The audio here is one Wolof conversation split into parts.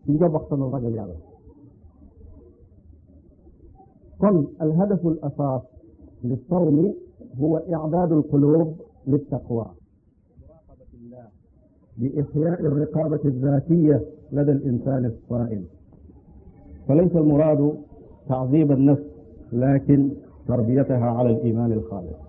ci njobaxtanu ragal yàlla kon alhadafu al asaas lilsawmi huwa icdaadu alqulub liltaqwa muraqabati llah بإحياء الرقابة الذاتية لدى الإنسان الصائم فليس المراد تعذيب النفس لكن تربيتها على الإيمان الخالص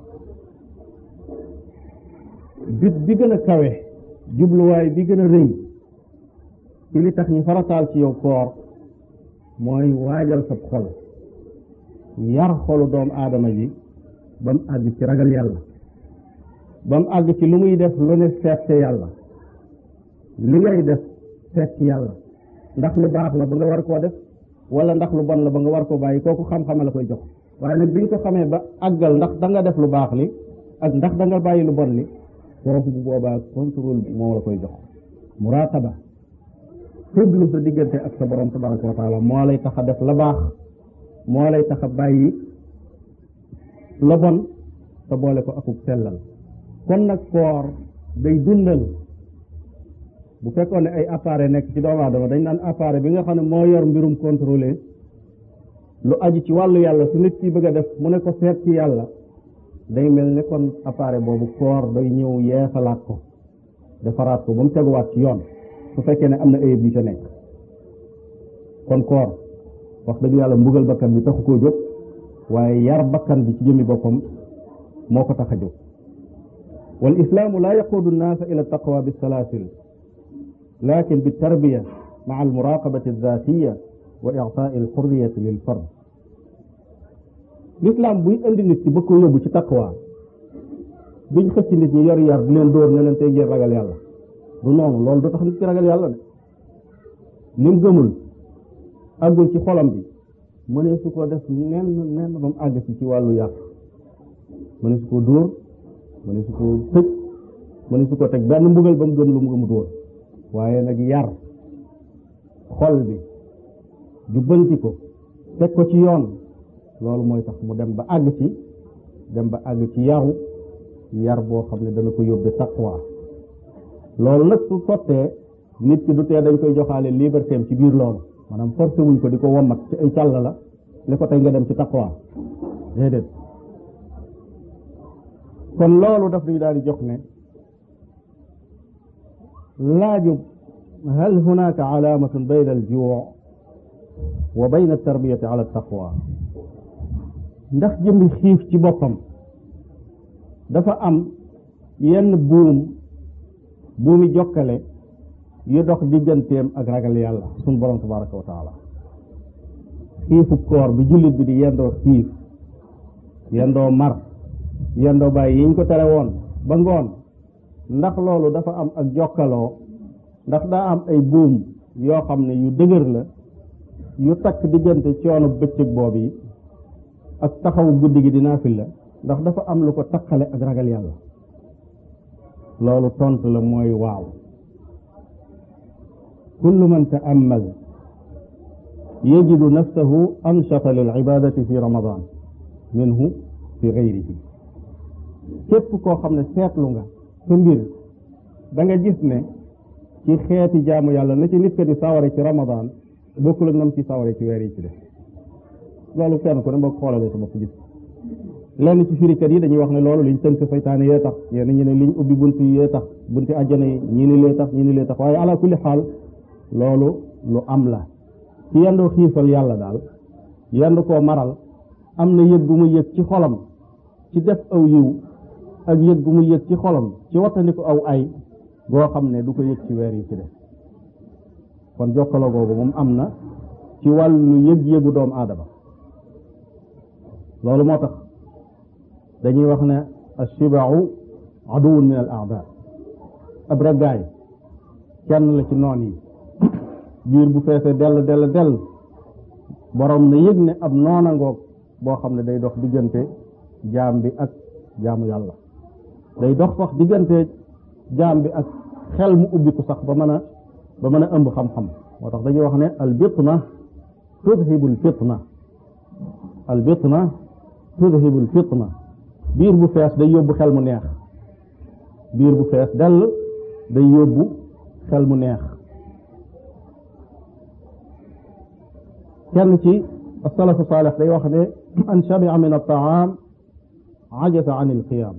bit bi gën a kawe jubluwaay bi gën a rëy ci li tax ñu farataal ci yow koor mooy waajal sab xol yar xolu doomu aadama ji ba mu àgg ci ragal yàlla ba mu àgg ci lu muy def lu ne seet ca yàlla li ngay def seet ci yàlla ndax lu baax la ba nga war koo def wala ndax lu bon la ba nga war koo bàyyi kooku xam-xame la koy jox waaye nag bi nga ko xamee ba àggal ndax da nga def lu baax li ak ndax da nga bàyyi lu bon li foofu bu boobaa contrôle bi moo la koy jox muraqaba fëglu sa diggante ak sa borom tabaraka wa taala moo lay tax a def la baax moo lay tax a bàyyi la bon te boole ko akub sellal kon nag koor day dundal bu fekkoon ne ay appareil nekk ci doomu aadama dañ naan appareil bi nga xam ne moo yor mbirum contrôlé lu aju ci wàllu yàlla su nit ki bëgg a def mu ne ko seet ci yàlla day mel ne kon appareil boobu koor day ñëw yeesalaat ko defaraat ko ba mu teguwaat ci yoon su fekkee ne am na ayib yu ca nekk kon koor wax dëgg yàlla mbugal bakkan bi taxu koo jóg waaye yar bakkan bi ci jëmmi boppam moo ko tax a jóg wal islaamu laa yaquudu nnaasa ila taqwa bi salaasil lakin bi tarbiya maa al muraqabati alzatiya wa ictaai alxurriyati lil fard l'islam buy indi nit ci bëgg ko yóbbu ci taqwa duñ xëcc nit ñi yor yar di leen dóor ne leen tey ngeen ragal yàlla du noonu loolu du tax nit ci ragal yàlla de lim gëmul àggul ci xolam bi mënee su ko def nen nen ba mu àgg ci ci wàllu yàq mënee su ko dóor mënee su ko tëj mënee su ko teg benn mbugal ba mu gëm lu mu gëmut woon waaye nag yar xol bi jubbanti ko teg ko ci yoon loolu mooy tax mu dem ba àgg ci dem ba àgg ci yaru yar boo xam ne dana ko yóbbe taqwa loolu nag su sottee nit ki du tee dañ koy joxaale liberté am ci biir loolu maanaam forcé wuñ ko di ko wommat ci ay càll la ne ko tey nga dem ci taqwa déedéet kon loolu daf ñu daal di jox ne laajub hal hunaka alaamatun bayna al juu wa bayna tarbiyati ala taqwa ndax jëmmi xiif ci boppam dafa am yenn buum buumi jokkale yu dox digganteem ak ragal yàlla sun borom tabaraka wa taala xiifu koor bi jullit bi di yendoo xiif yendoo mar yendoo bàyyi yiñ ko tere woon ba ngoon ndax loolu dafa am ak jokkaloo ndax daa am ay buum yoo xam ne yu dëgër la yu takk diggante coono bëccëg boobu yi ak taxawu guddi gi di naafil la ndax dafa am lu ko takkale ak ragal yàlla loolu tontu la mooy waaw kullu man ta'ammal yajidu nafsahu anshata lil ibadati fi ramadan minhu fi gayrihi képp koo xam ne seetlu nga sa mbir da nga gis ne ci xeeti jaamu yàlla na ci nit ka di saware ci ramadan bokkul ak nam ci saware ci weer yi ci def loolu kenn ku ne boo xoolalee sa bopp gis lenn ci firikat yi dañuy wax ne loolu liñ tënk saytaane yee tax yenn ñi ne liñ ubbi bunt yi yee tax bunti àjjana yi ñii ni lee tax ñii ni lee tax waaye ala kulli xaal loolu lu am la ci yendoo xiifal yàlla daal yendu koo maral am na yëg gu mu yëg ci xolam ci def aw yiw ak yëg gu mu yëg ci xolam ci wattandi ko aw ay goo xam ne du ko yëg ci weer yi ci def kon jokkaloo googu moom am na ci wàllu yëg-yëgu doomu aadama loolu moo tax dañuy wax ne ashibau aduwun min al aada ab raggaay kenn la ci noon yi biir bu feesee dell dell dell borom na yëg ne ab noona ngoog boo xam ne day dox diggante jaam bi ak jaamu yàlla day dox sax diggante jaam bi ak xel mu ubbiku sax ba mën a ba mën a ëmb xam-xam moo tax dañuy wax ne al bitna tudhibu al fitna al bitna tudhibu al fitna biir bu fees day yóbbu xel mu neex biir bu fees dell day yóbbu xel mu neex kenn ci asalafu saalix day wax ne an shabia min altaam ajasa an ilqiyaam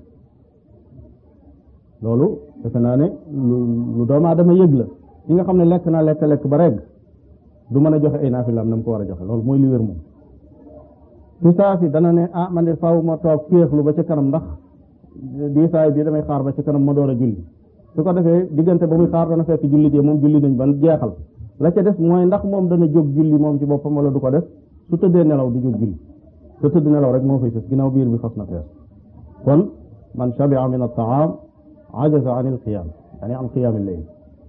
loolu defe naa ne lu lu doomu aadama yëg la ki nga xam ne lekk naa lekk lekk ba regg du mën a joxe ay naafilaam na mu ko war a joxe loolu mooy li wér moom fi saa si dana ne ah man de faaw ma toog féexlu ba ci kanam ndax diisaay bi damay xaar ba ci kanam ma door a julli su ko defee diggante ba muy xaar dana fekk jullit yi moom julli nañ ban jeexal la ca des mooy ndax moom dana jóg julli moom ci boppam wala du ko def su tëddee nelaw du jóg julli su tëdd nelaw rek moo fay sës ginnaaw biir bi fas na fees kon man shabia min altaam ajaza an ilqiyaam yani an qiyaam illeyl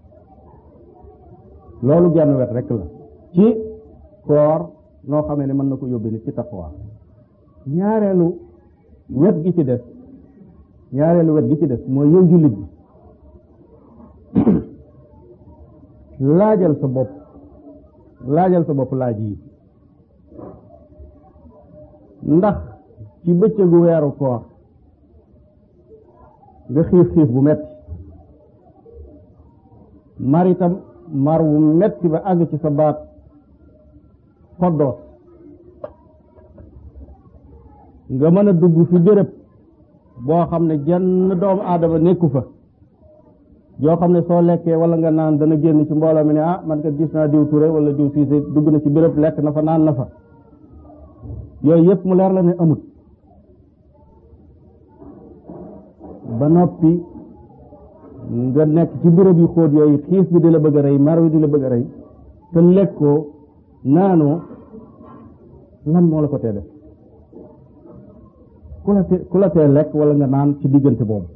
loolu genn wet rek la ci koor noo xamee ne mën na ko yóbbe nit ci taqwa ñaareelu wet gi ci des ñaareelu wet gi ci des mooy yow jullit bi laajal sa bopp laajal sa bopp laaj yi ndax ci bëccëgu weeru koor nga xiif xiif bu metti mar itam mar bu metti ba àgg ci sa baat xoddoos nga mën a dugg fi béréb boo xam ne jenn doomu aadama nekku fa yoo xam ne soo lekkee wala nga naan dana génn ci mbooloo mi ne ah man kat gis naa diw Touré wala diw Siise dugg na ci béréb lekk na fa naan na fa yooyu yëpp mu leer la ne amut ba noppi nga nekk ci béréb yu xóot yooyu xiif bi di la bëgg a rey mar wi di la bëgg a rey te lekkoo naanoo lan moo la ko tee def ku la te ku la tee lekk wala nga naan ci diggante boobu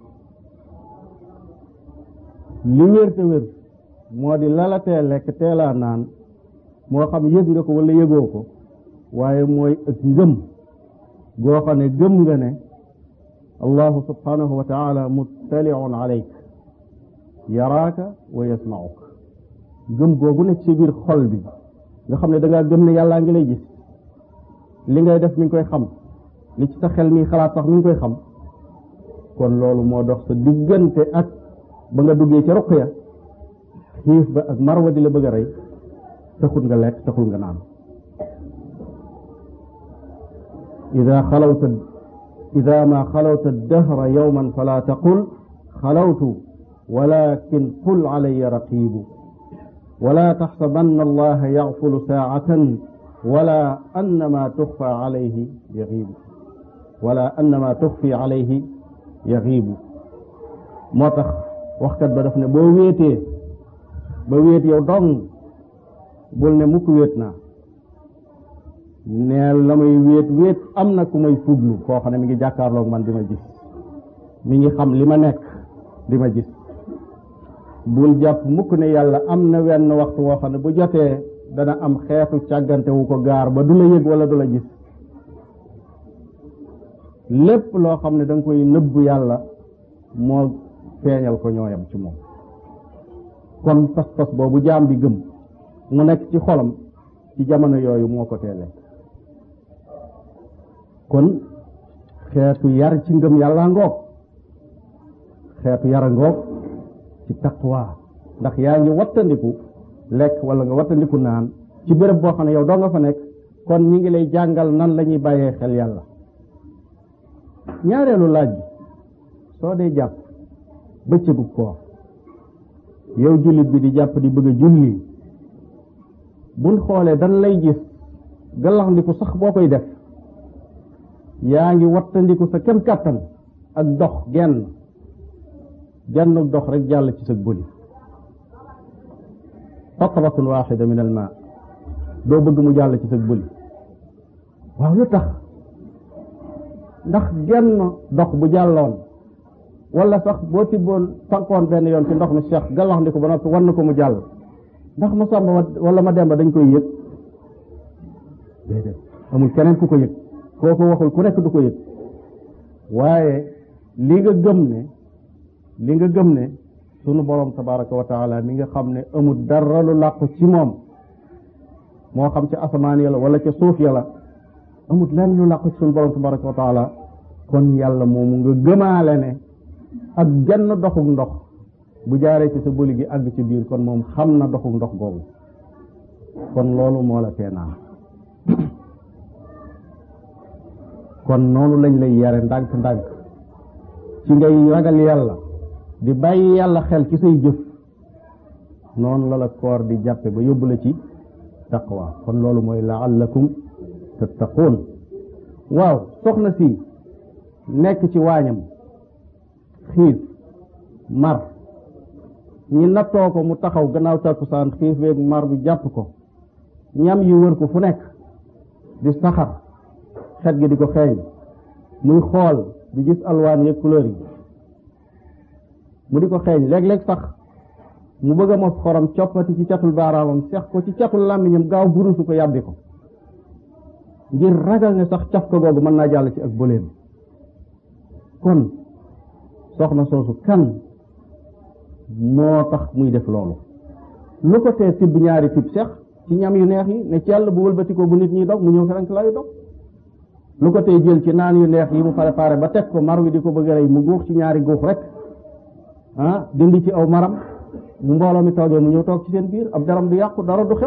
li wér te wér moo di la la tee lekk teelaa naan moo xam yëg nga ko wala yëgoo ko waaye mooy ak ngëm goo xam ne gëm nga ne allahu subhanahu wa taala muttaliun alayk yaraaka wa yasmauk gëm googu nekk ci biir xol bi nga xam ne da ngaa gëm ne yàllaa ngi lay gis li ngay def mi ngi koy xam li ci sa xel mi xalaat sax mi ngi koy xam kon loolu moo dox sa diggante ak ba nga duggee ca ruq ya xiif ba ak marwa di la bëgg a rey taxul nga lekk taxul nga naan ida xalawta ida ma xalawta dahra yowman fala taqul xalawtu walakin qul alaya raqibu wala taxsabanna allaha yaxfulu saacatan wala annama tuxfa alayhi yaxiibu wala annama tuxfi alayhi yaxiibu moo tax waxkat ba daf ne boo wéetee ba wéet yow dong bul ne mukk wéet naa neel la may wéet wéet am na ku may fuglu koo xam ne mi ngi jàkkaarloog man di ma gis mi ngi xam li ma nekk di ma gis bul jàpp mukk ne yàlla am na wenn waxtu woo xam ne bu jotee dana am xeetu càggante wu ko gaar ba du la yëg wala du la gis lépp loo xam ne da nga koy nëbb yàlla moo feeñal ko ñooyam ci moom kon pas-pas boobu jaam bi gëm mu nekk ci xolam ci jamono yooyu moo ko teele kon xeetu yar ci ngëm yàlla ngoog xeetu yara ngoog ci taqwa ndax yaa ngi wattandiku lekk wala nga wattandiku naan ci béréb boo xam ne yow doo nga fa nekk kon ñi ngi lay jàngal nan la ñuy bàyyee xel yàlla ñaareelu laaj bi soo dee jàpp bëccëgu koor yow jullit bi di jàpp di bëgg a julli buñ xoolee dan lay gis gallaxndiku sax boo koy def yaa ngi wattandiku sa kem kàttan ak dox genn genn dox rek jàll ci sa bëli xatratun waxida min al ma doo bëgg mu jàll ci sa bëli waaw lu tax ndax genn dox bu jàlloon wala sax boo tibboon fankoon benn yoon ci ndox mi cheikh gallaxndiku ba noppi wan na ko mu jàll ndax ma sàmba wala ma demba dañ koy yëg déedéet amul keneen ku ko yëg kooku waxul ku nekk du ko yëg waaye li nga gëm ne li nga gëm ne sunu borom tabaraka wa taala mi nga xam ne amul dara lu làqu ci moom moo xam ci asamaan yàlla wala ca suuf yàlla amul lenn lu làqu ci sunu borom tabaraka wa taala kon yàlla moomu nga gëmaale ne ak genn doxuk ndox bu jaaree ci sa bëli gi àgg ci biir kon moom xam na doxuk ndox boobu kon loolu moo la tee naan kon noonu lañ lay yare ndànk-ndànk ci ngay ragal yàlla di bàyyi yàlla xel ci say jëf noonu la la koor di jàppe ba yóbbu la ci taqwa kon loolu mooy laallakum tattaquun waaw soxna si nekk ci waañam xiif mar ñi nattoo ko mu taxaw gannaaw takkusaan xiif beeg mar bi jàpp ko ñam yi wër ko fu nekk di saxar xet gi di ko xeeñ muy xool di gis alwaan yeeg couleur yi mu di ko xeeñ léeg-léeg sax mu bëgg a mos xorom coppati ci catul baaraamam sex ko ci catul làmmiñam gaaw burusu ko yàbbi ko ngir ragal ne sax caf ko googu mën naa jàll ci ak bëleem kon soxna soosu kan moo tax muy def loolu lu ko tee tibb ñaari tib sex ci ñam yu neex yi ne ci yàlla bu wëlbati ko bu nit ñi dog mu ñëw ferenk lay dog lu ko tee jël ci naan yu neex yi mu préparé ba teg ko mar wi di ko bëgg a rey mu guux ci ñaari guux rek ah dindi ci aw maram bu mbooloo mi toogee mu ñëw toog ci seen biir ab daram du yàqu dara du xew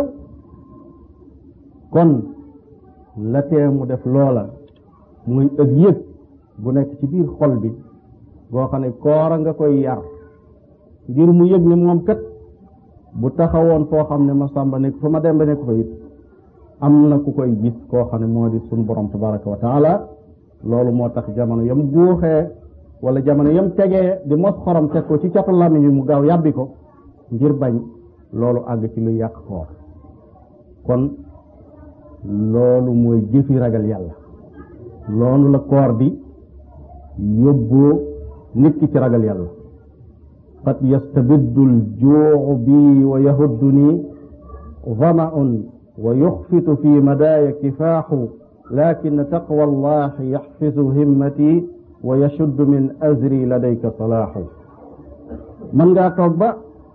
kon la tee mu def loola muy ëg yëg bu nekk ci biir xol bi boo xam ne koora nga koy yar ngir mu yëg ne moom kat bu taxawoon foo xam ne ma sàmba nekk fa ma demba nekk fa it am na ku koy gis koo xam ne moo di sun borom tabaraka wa taala loolu moo tax jamono yam guuxee wala jamono yam tegee di mos xorom teg ko ci catu làmmiñ bi mu gaaw yàbbi ko ngir bañ loolu àgg ci luy yàq koor kon loolu mooy jëfi ragal yàlla loolu la koor di yóbboo nit ki ci ragal yàlla qad yastabiddu aljuucu bi wa yahudduni ظمأ ويخفت في مداي كفاح لكن تقوى الله يحفظ همتي ويشد من أزري لديك صلاح من ngaa toog ba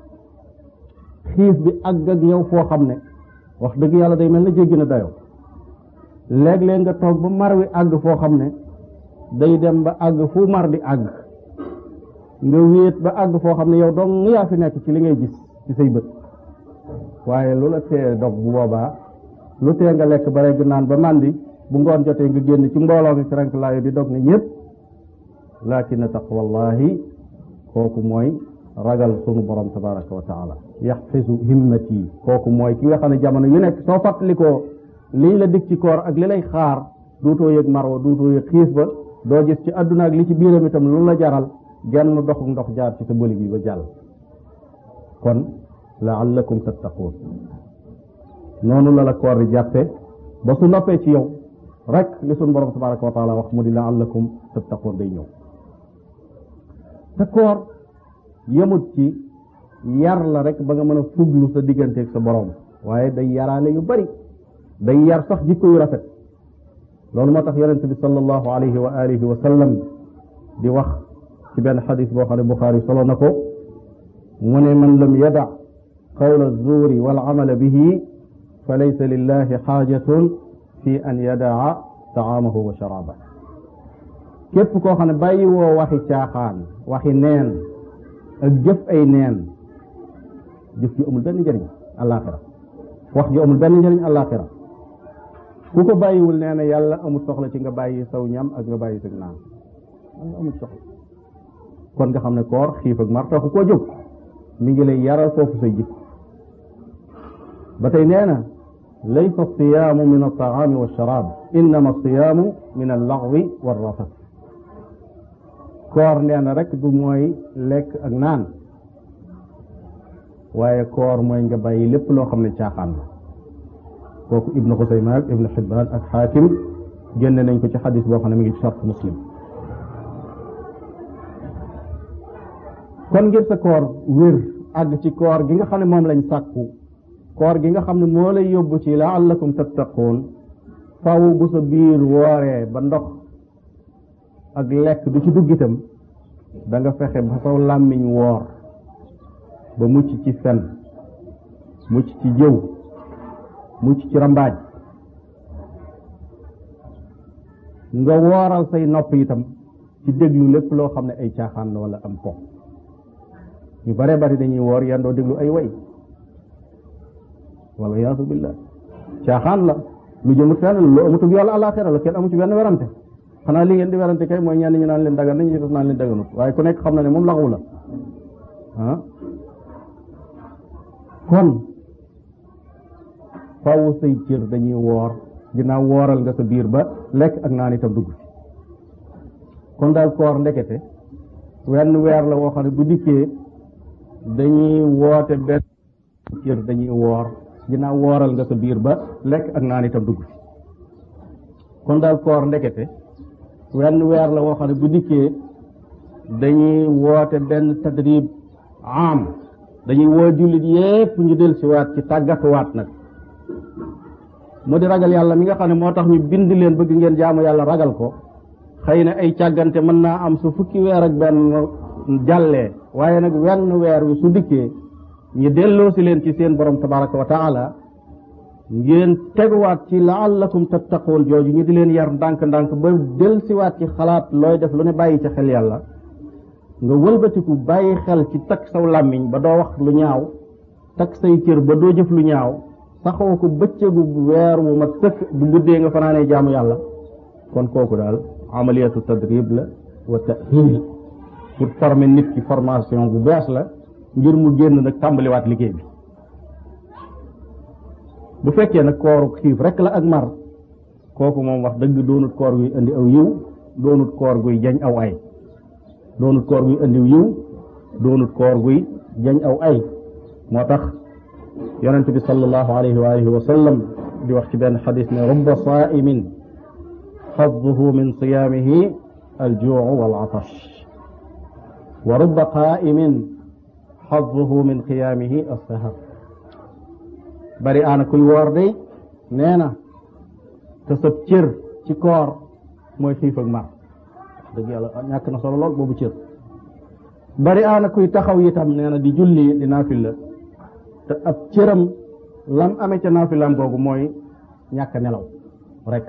xiif bi àgg ak yow foo xam ne wax dëgg yàlla day mel na jéggi na dayoo léeg-léeg nga toog ba mar wi àgg foo xam ne day dem ba àgg fu mar di àgg nga wéet ba àgg foo xam ne yow dong yaa fi nekk ci li ngay gis ci say bët waaye lu la tee dog bu boobaa lu tee nga lekk ba rek naan ba màndi bu ngoon jotee nga génn ci mbooloo mi frank laayo di dog ne ñëpp lakin taqwallahi kooku mooy ragal sunu borom tabaraka wa taala yaxfisu himmati kooku mooy ki nga xam ne jamono yu nekk soo fàttalikoo liñ la dig ci koor ak li lay xaar duutoo yëg marwa duutoo yëg xiif ba doo gis ci àdduna ak li ci biiram itam lu la jaral genn doxu ndox jaar ci sa bëli gi ba jàll kon laallakum tattaquun noonu la la koor di jàppe ba su noppee ci yow rek li sunu borom tabaraka wa taala wax mu di laallakum tattaquun day ñëw te koor yemut ci yar la rek ba nga mën a fuglu sa digganteeg sa borom waaye day yaraale yu bari day yar sax jikko yu rafet loolu moo tax yonente bi sallallahu alayhi wa alihi wa sallam di wax ci benn xadis boo xam ne Buxaari solo na ko mu ne man lam yada qawla zuuri wal amala bihi fa laysa lillahi xaajatun fi an yadaa taamahu wa sharaaba képp koo xam ne bàyyi woo waxi caaxaan waxi neen ak jëf ay neen jëf ju amul benn njëriñ àllaaxira wax ju amul benn njëriñ àllaaxira ku ko bàyyiwul nee na yàlla amul soxla ci nga bàyyi saw ñam ak nga bàyyi sag naan yàlla amul soxla kon nga xam ne koor xiif ak mar taxu koo jóg mi ngi lay yaral foofu say jikko ba tey nee na laysa siyaamu min altaami walsharaab innama siyaamu min allaxwi walrafat koor nee na rek du mooy lekk ak naan waaye koor mooy nga bàyyi lépp loo xam ne caaxaan la kooku ibnu xusayma ak ibnu xibbaan ak xaakim génne nañ ko ci xadis boo xam ne mi ngi ci sart muslim kon ngir sa koor wér àgg ci koor gi nga xam ne moom lañ sàkku koor gi nga xam ne moo lay yóbbu ci laallakum tattaquun faw bu sa biir wooree ba ndox ak lekk du ci dugg itam da nga fexe ba saw làmmiñ woor ba mucc ci fen mucc ci jëw mucc ci rambaaj nga wooral say nopp itam ci déglu lépp loo xam ne ay caaxaan la wala am po ñu bare bari dañuy woor yandoo déglu ay way wala yaasu billah caaxaan la lu jëmut fenn lu amutug yàlla alaxira la kenn amu ci benn werante xanaa li ngeen di werante kay mooy ñenn ñi naan leen dagan nañu def naan leen daganut waaye ku nekk xam na ne moom laxawu la ah kon faaw say cër dañuy woor ginnaaw wooral nga sa biir ba lekk ak naan itam dugg ci kon daal koor ndekete wenn weer la woo xam ne bu dikkee dañuy woote benn cër dañuy woor ginnaaw wooral nga sa biir ba lekk ak naan itam dugg ci kon daal koor ndekete wenn weer la woo xam ne bu dikkee dañuy woote benn tadrib am dañuy woo jullit yépp ñu del si waat ci tàggatuwaat nag mu di ragal yàlla mi nga xam ne moo tax ñu bind leen bëgg ngeen jaamu yàlla ragal ko xëy na ay càggante mën naa am su fukki weer ak benn jàllee waaye nag wenn weer wi su dikkee ñu delloo si leen ci seen borom tabaraka wa taala ngeen teguwaat ci laallakum tattaqoon jooju ñu di leen yar ndànk-ndànk ba del siwaat ci xalaat looy def lu ne bàyyi ca xel yàlla nga wëlbatiku bàyyi xel ci takk saw làmmiñ ba doo wax lu ñaaw takk say cër ba doo jëf lu ñaaw saxoo ko bëccëgu weer wu ma tëkk bu guddee nga fanaanee jaamu yàlla kon kooku daal amaliyatu tadrib la wa tahil pour former nit ki formation bu bees la ngir mu génn nag tàmbaliwaat liggéey bi bu fekkee nag kooru xiif rek la ak mar kooku moom wax dëgg doonut koor guy indi aw yiw doonut koor guy jañ aw ay doonut koor guy indi yiw doonut koor guy jañ aw ay moo tax yonent bi sallallahu alayhi wa alihi wa sallam di wax ci benn xadis ne rubba saa'imin xadduhu min siyaamihi aljuu wal atash wa rubba qaa'imin xadduhu min qiyaamihi assahar bari aana kuy woor day nee na te sab cër ci koor mooy xiif ak mar dëgg yàlla ñàkk na solo lool boobu cër bari aana kuy taxaw itam nee na di julli di naafila te ab cëram lam amee ca naafilaam googu mooy ñàkk nelaw rek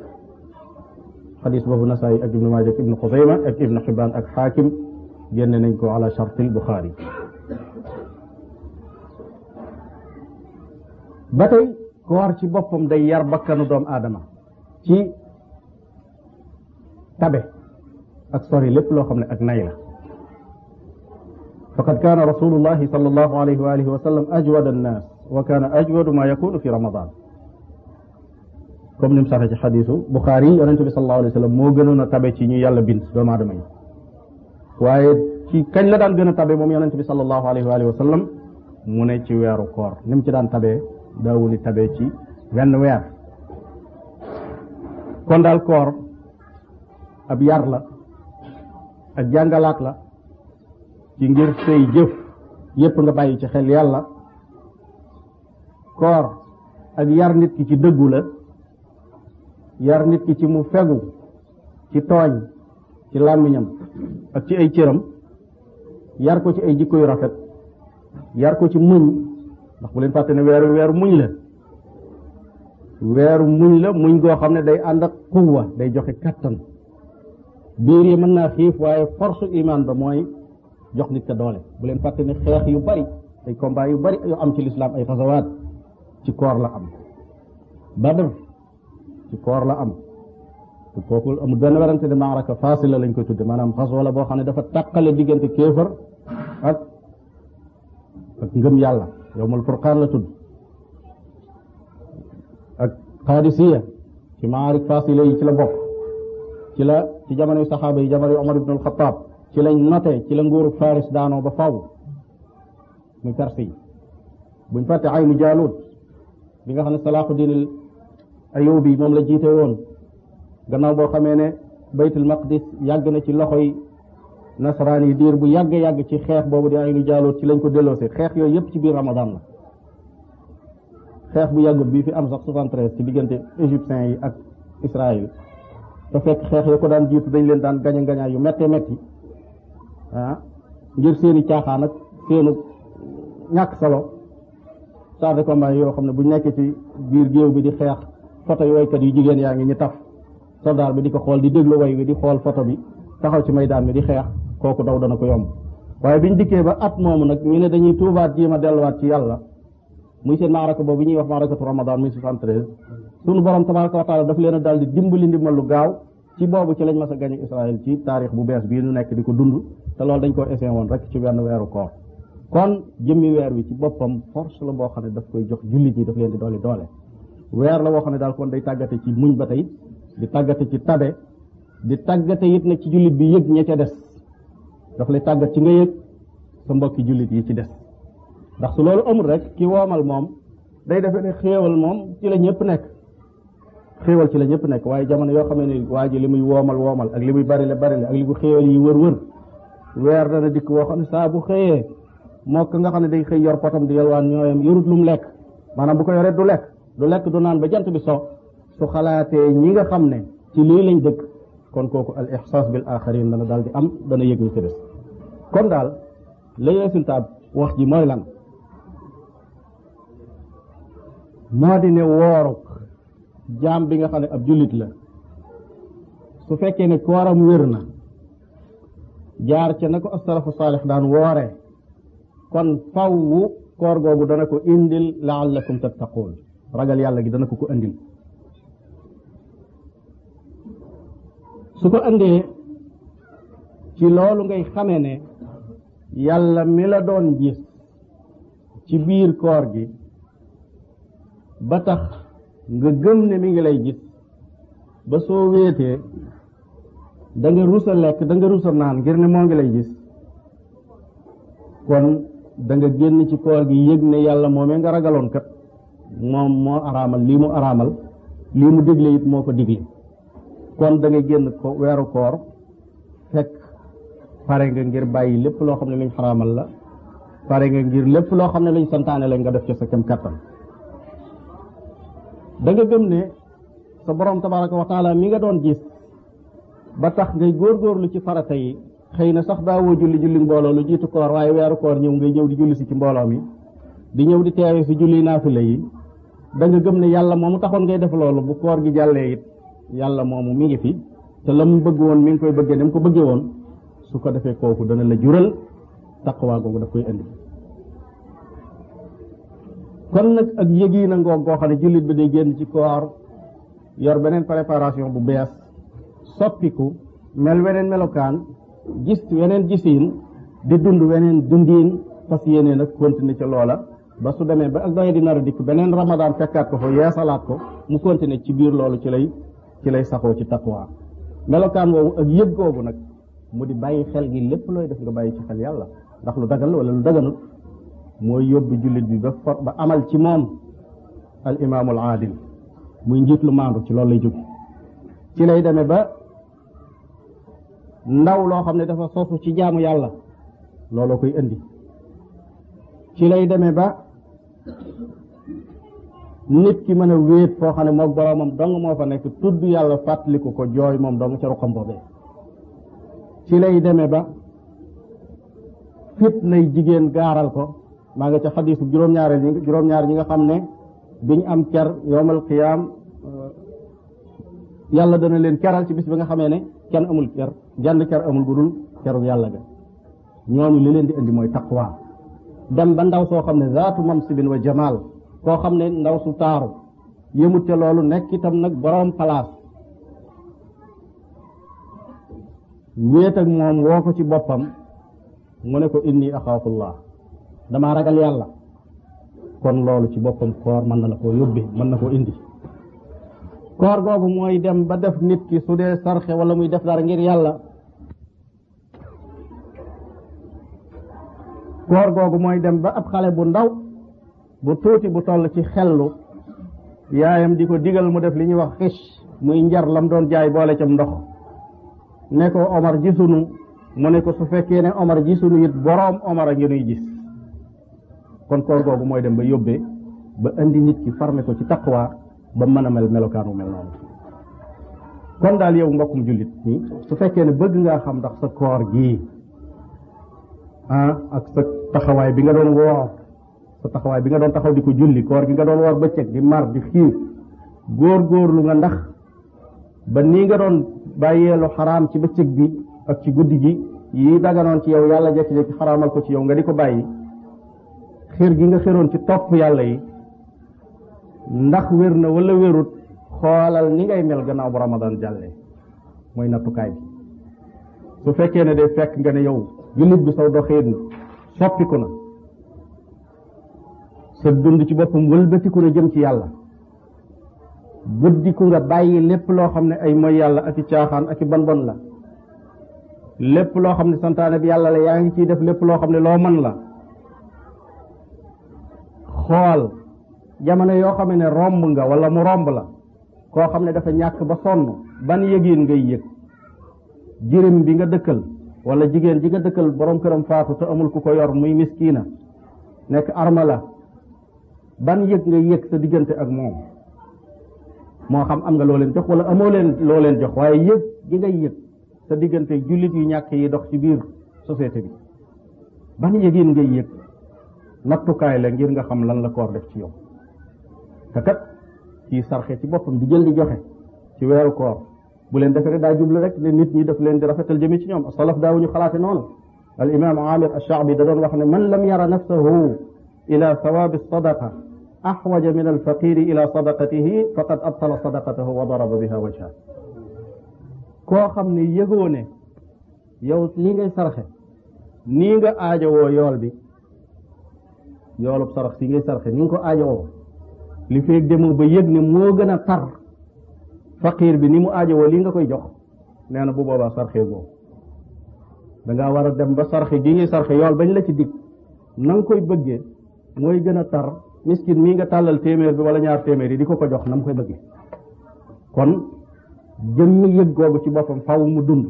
xadis boobu nasaay ak ibnu maaja ak ibnu xusayma ak ibnu xibaan ak xaakim génne nañ ko ala chartil buxaari ba tey koor ci boppam day yar bakkanu doomu aadama ci tabe ak sori lépp loo xam ne ak nay la faqad kaana rasulullahi sallallahu alayhi wa alihi wa sallam ajwad annaas wa kaana ajwadu ma yakunu fi ramadan comme ni mu saxee ci xadisu Buxaari yi yonente bi sallallahu alayhi wa sallam moo gënoon a tabe ci ñu yàlla bind doomu aadama yi waaye ci kañ la daan gën a tabe moom yonente bi sallallahu alayhi wa alihi wa sallam mu ne ci weeru koor ni mu ci daan tabee daawuli tabee ci wenn weer kon daal koor ab yar la ak jàngalaat la ci ngir say jëf yépp nga bàyyi ci xel yàlla koor ak yar nit ki ci dëggu la yar nit ki ci mu fegu ci tooñ ci làmmiñam ak ci ay cëram yar ko ci ay jikko yu rafet yar ko ci muñ ndax bu leen fàtte ne weeru weeru muñ la weeru muñ la muñ goo xam ne day ànd ak quwwa day joxe kattan biir yi mën naa xiif waaye force iman ba mooy jox nit ka doole bu leen fàtte ne xeex yu bari ay combat yu bari yu am ci lislaam ay xasawaat ci koor la am badr ci koor la am te kooku amul benn werante de maaraka faasila lañ koy tudde maanaam xas wala boo xam ne dafa tàqale diggante kéefër ak ak ngëm yàlla yowmul furqaan la tudd ak qaadisiya ci maarik faasila yi ci la bokk ci la ci jamonoy saxaaba yi jamonoy Omar ibn al-Khattab ci lañ noté ci la nguuru Faris daanoo ba faw muy perse yi buñ fàtte aynu jaalut bi nga xam ne Salaaxuddin Ayubi moom la jiite woon gannaaw boo xamee ne baytul maqdis yàgg na ci loxoy nasaraan yi diir bu yàgg yàgg ci xeex boobu di aynu jaalut ci lañ ko delloosee xeex yooyu yëpp ci biir Ramadan la xeex bu yàggut bii fi am sax 73 ci diggante égyptiens yi ak Israël te fekk xeex ya ko daan jiitu dañ leen daan gaña gañaa yu méttee métti ah ngir seeni caaxaan ak seenu ñàkk solo char de combat yoo xam ne bu nekkee ci biir géew bi di xeex photo yu waykat yu jigéen yaa ngi ñu taf soldat bi di ko xool di déglu way wi di xool photo bi taxaw ci maydaan bi di xeex kooku daw dana ko yomb waaye biñ dikkee ba at moomu nag ñu ne dañuy tuubaat jéem a delluwaat ci yàlla muy seen maaraka boobu ñuy wax maarakatu ramadan muy 73 sunu borom tabaraka wa taala daf leen a daal di dimbali ndimbal lu gaaw ci boobu ci lañ mas a gañe Israël ci taarix bu bees bii ñu nekk di ko dund te loolu dañ ko essayé woon rek ci wenn weeru koor kon jëmmi weer wi ci boppam force la boo xam ne daf koy jox jullit ñi daf leen di doole doole weer la boo xam ne daal kon day tàggate ci muñ ba tey di tàggate ci tabe di tàggate it nag ci jullit bi yëg ña ca des daf lay tàggat ci nga yëg sa mbokki jullit yi ci des ndax su loolu amul rek ki woomal moom day defee ne xéewal moom ci la ñëpp nekk xéewal ci la ñëpp nekk waaye jamono yoo xam ne waa ji li muy woomal woomal ak li muy barile barile ak li mu xéewal yi wër wër weer dana dikk woo xam ne saa bu xëyee moo ko nga xam ne day xëy yor potam di yalwaan ñooyam yorut lu mu lekk maanaam bu ko yoree du lekk du lekk du naan ba jant bi so su xalaatee ñi nga xam ne ci lii lañ dëkk kon kooku al ihsaas bil axarin dana daal di am dana yëg ñu ci des kon daal lay résultat wax ji mooy lan moo di ne wooruk jaam bi nga xam ne ab jullit la su fekkee ne kooram wér na jaar ca na ko asalafu saalix daan woore kon fawwu koor googu dana ko indil laallakum tattaquun ragal yàlla gi dana ko ko indil su ko andee ci loolu ngay xamee ne yàlla mi la doon gis ci biir koor gi ba tax nga gëm ne mi ngi lay gis ba soo wéetee da nga rusa lekk da nga rusa naan ngir ne moo ngi lay gis kon da nga génn ci koor gi yëg ne yàlla moomee nga ragaloon kat moom moo araamal lii mu araamal lii mu digle it moo ko digle kon da nga génn ko weeru koor fekk pare nga ngir bàyyi lépp loo xam ne luñ xaraamal la pare nga ngir lépp loo xam ne luñ santaane la nga def ci sa kem kattan da nga gëm ne sa borom tabaraka wa taala mi nga doon gis ba tax ngay góorgóorlu ci farata yi xëy na sax daawoo julli julli mbooloo lu jiitu koor waaye weeru koor ñëw ngay ñëw di julli si ci mbooloo mi di ñëw di teewe si julli naafila yi da nga gëm ne yàlla moomu taxoon ngay def loolu bu koor gi jàllee it yàlla moomu mi ngi fi te la mu bëgg woon mi ngi koy bëggee dem ko bëggee woon su ko defee kooku dana la jural taqwa googu daf koy indi kon nag ak yëgi na ngoog goo xam ne jullit bi day génn ci koor yor beneen préparation bu bees soppiku mel weneen melokaan gis weneen gisiin di dund weneen dundiin fas yéene nag continuer ca loola ba su demee ba ak doye di nar a dikk beneen ramadaan fekkaat ko fa yeesalaat ko mu continuer ci biir loolu ci lay ci lay saxoo ci taqwa melokaan woowu ak yëg googu nag mu di bàyyi xel gi lépp looy def nga bàyyi ci xel yàlla ndax lu dagal wala lu daganut mooy yóbbu jullit bi ba for ba amal ci moom al imaamul aadil muy njiit lu maandu ci loolu lay jóg ci lay demee ba ndaw loo xam ne dafa sosu ci jaamu yàlla looloo koy indi ci lay demee ba nit ki mën a wéet foo xam ne moom boroomam dong moo fa nekk tudd yàlla fàttaliku ko jooy moom dong ca ruqam boobee ci lay demee ba fit lay jigéen gaaral ko maa nga ca xadiisu juróom-ñaareel ñi juróom-ñaar ñi nga xam ne biñ am ker yowmal qiyaam yàlla dana leen keral ci bis bi nga xamee ne kenn amul ker genn ker amul bu dul keru yàlla ga ñooñu li leen di indi mooy taqwa dem ba ndaw soo xam ne zaatu mamsibin wa jamaal koo xam ne ndaw su taaru yëmut ca loolu nekk itam nag boroom palaas wéet ak moom woo ko ci boppam mu ne ko inni axaafullah damaa ragal yàlla kon loolu ci boppam koor mën na la koo yóbbi mën na koo indi koor googu mooy dem ba def nit ki su dee sarxe wala muy def dara ngir yàlla koor googu mooy dem ba ab xale bu ndaw bu tuuti bu toll ci xellu yaayam di ko digal mu def li ñuy wax xis muy njar lam doon jaay boole cam ndox ne ko Omar gisunu mu ne ko su fekkee ne Omar gisunu it boroom Omar a ngi nuy gis kon koor googu mooy dem ba yóbbee ba indi nit ki farme ko ci taqwa ba mën a mel melokaanu mel noonu kon daal yow mbokkum jullit nii su fekkee ne bëgg ngaa xam ndax sa koor gii ah ak sa taxawaay bi nga doon woor sa taxawaay bi nga doon taxaw di ko julli koor gi nga doon woor bëccëg di mar di xiif góor-góorlu nga ndax ba nii nga doon bàyyeelu xaraam ci bëccëg bi ak ci guddi gi yi daganoon ci yow yàlla jekki-jekki xaraamal ko ci yow nga di ko bàyyi xër gi nga xëroon ci topp yàlla yi ndax wér na wala wérut xoolal ni ngay mel gannaaw bu ramadan jàllee mooy nattukaay bi su fekkee ne day fekk nga ne yow jullit bi saw doxiin soppiku na sa dund ci boppam wëlbatiku na jëm ci yàlla buddiku nga bàyyi lépp loo xam ne ay mooy yàlla ak i caaxaan ak i bon bon la lépp loo xam ne santaane bi yàlla la yaa ngi ciy def lépp loo xam ne loo mën la xool jamono yoo xam ne romb nga wala mu romb la koo xam ne dafa ñàkk ba sonn ban yëgiin ngay yëg jirim bi nga dëkkal wala jigéen ji nga dëkkal borom këram faatu te amul ku ko yor muy miskiina nekk armala ban yëg nga yëg sa diggante ak moom moo xam am nga loo leen jox wala amoo leen loo leen jox waaye yëg gi ngay yëg sa diggante jullit yu ñàkk yi dox ci biir société bi ban yëgiin ngay yëg nattukaay la ngir nga xam lan la koor def ci yow te kat kii sarxe ci boppam di jël di joxe ci weeru koor bu leen defee daa jublu rek ne nit ñi daf leen di rafetal jëmi ci ñoom salaf daawuñu xalaate noonu al imam amir alshaabi da doon wax ne man lam yara nafsahu ila sawabi sadaqa axwaja min alfaqiri ila sadaqatihi faqad abtala sadaqatahu wa daraba biha wajha koo xam ne yëgoo ne yow li ngay sarxe nii nga aajowoo yool bi yoolub sarax si ngay sarxe ni nga ko aajowoo li feeg demoo ba yëg ne moo gën a tar faqiir bi ni mu aajowoo lii nga koy jox nee na bu boobaa sarxe goo dangaa war a dem ba sarxe gi ngay sarxe yool bañ la ci dig na nga koy bëggee mooy gën a tar miskin mii nga tàllal téeméer bi wala ñaar téeméer yi di ko ko jox na mu koy bëggee kon jëmmi yëg googu ci boppam faw mu dund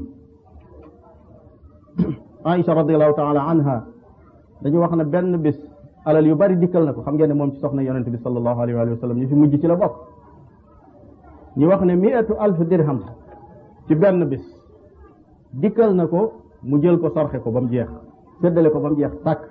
Aïcha radiallahu taala anha dañu wax ne benn bis alal yu bari dikkal na ko xam ngeen ne moom ci soxna yonente bi sallallahu alayhi wa sallam ñi fi mujj ci la bokk ñu wax ne miatu alf dirham ci benn bis dikkal na ko mu jël ko sarxe ko ba mu jeex séddale ko ba mu jeex tàkk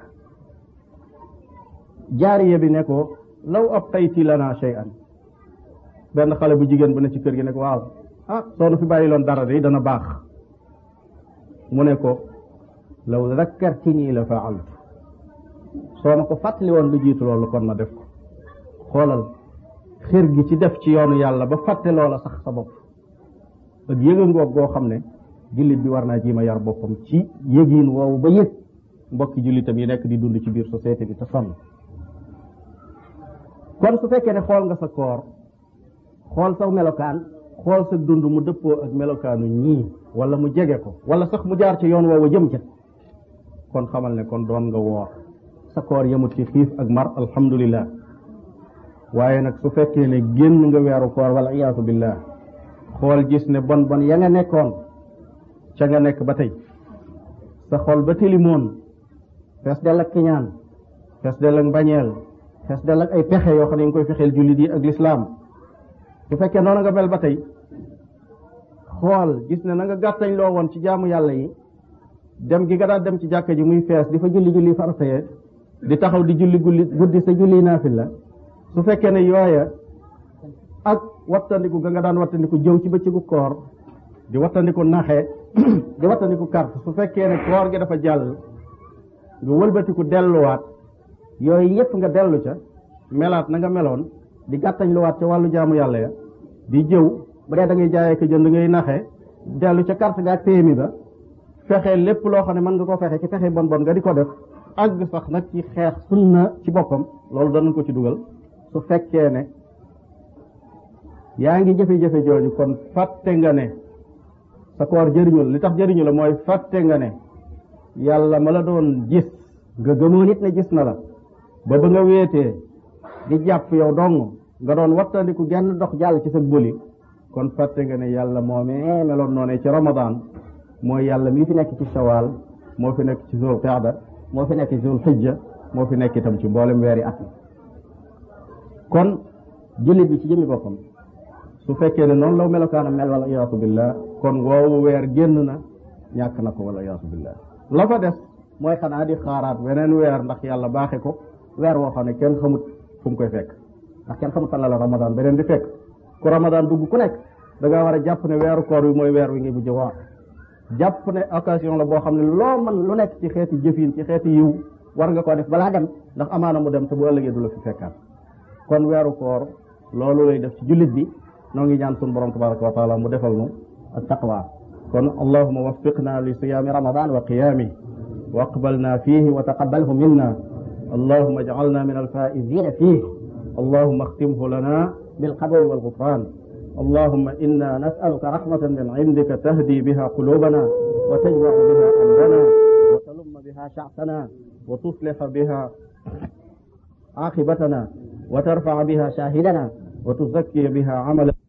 jaariye bi ne ko law abtayti lana shay'an benn xale bu jigéen bu ne ci kër gi ne ko waaw ah soo nu fi bàyyi loon dara de dana baax mu ne ko law zakkartini la faaltu soo ma ko fàttali woon lu jiitu loolu kon ma def ko xoolal xër gi ci def ci yoonu yàlla ba fàtte loola sax sa bopp ak yëga ngoog goo xam ne jullit bi war naa jiima yar boppam ci yëgiin woowu ba yëg mbokki jullitam yi nekk di dund ci biir société bi te sonn kon su fekkee ne xool nga sa koor xool saw melokaan xool sa dund mu dëppoo ak melokaanu ñii wala mu jege ko wala sax mu jaar ci yoon woowu jëm ca kon xamal ne kon doon nga woor sa koor yemut ci xiif ak mar alhamdulillah waaye nag su fekkee ne génn nga weeru koor wala iyaatu billah xool gis ne bon bon ya nga nekkoon ca nga nekk ba tey sa xol ba tilimoon fees del ak kiñaan fees del ak mbañeel fees del ak ay pexe yoo xam ne nga koy fexeel jullit yi ak lislaam su fekkee noonu nga mel ba tey xool gis ne na nga gàttañ loo woon ci jaamu yàlla yi dem gi nga daan dem ci jàkka ji muy fees di fa julli julli faratayee di taxaw di julli gulli guddi sa julli naafila su fekkee ne yooya ak wattandiku ga nga daan wattandiku jëw ci bëccëgu koor di wattandiku naxe di wattandiku carte su fekkee ne koor gi dafa jàll nga wëlbatiku delluwaat yooyu yépp nga dellu ca melaat na nga meloon di gàttañ luwaat ca wàllu jaamu yàlla ya di jëw bu dee da ngay jaayee ko jënd ngay naxe dellu ca carte ga ak PMI ba fexe lépp loo xam ne mën nga ko fexe ci fexe bon bon nga di ko def àgg sax nag ci xeex sunna ci boppam loolu danañ ko ci dugal su fekkee ne yaa ngi jafe-jafe jooju kon fàtte nga ne sa koor jëriñu la li tax jëriñu la mooy fàtte nga ne yàlla ma la doon gis nga gëmoon it ne gis na la ba ba nga wéetee di jàpp yow dong nga doon wattandiku genn dox jàll ci sa bëli kon fàtte nga ne yàlla moomee meloon noonee ci ramadan mooy yàlla mii fi nekk ci shawal moo fi nekk ci zul qaada moo fi nekk ci zul hijja moo fi nekk itam ci mboolem weeri at mi kon jullit bi ci jëmi boppam su fekkee ne noonu law melokaana mel wala iyaasu billah kon woowu weer génn na ñàkk na ko wala iyaasu billah la fa des mooy xanaa di xaaraat weneen weer ndax yàlla baaxe ko weer woo xam ne kenn xamut fu mu koy fekk ndax kenn xamut fan la la ramadan beneen di fekk ku ramadan dugg ku nekk da ngaa war a jàpp ne weeru koor wi mooy weer wi ngi bu jëwaat jàpp ne occasion la boo xam ne loo mën lu nekk ci xeeti jëfin ci xeeti yiw war nga koo def balaa dem ndax amaana mu dem te bu ëllëgee du la fi fekkaat kon weeru koor loolu lay def ci jullit bi noo ngi ñaan sun borom tabaraka wa taala mu defal nu ak taqwa kon allahuma waffiqna li siyaami ramadan wa qiyaami واقبلنا فيه وتقبله منا اللهم اجعلنا من الفائزين فيه اللهم اختمه لنا بالقبول والغفران اللهم إنا نسألك رحمة من عندك تهدي بها قلوبنا وتجمع بها أمرنا وتلم بها شعثنا وتصلح بها عاقبتنا وترفع بها شاهدنا وتزكي بها عملا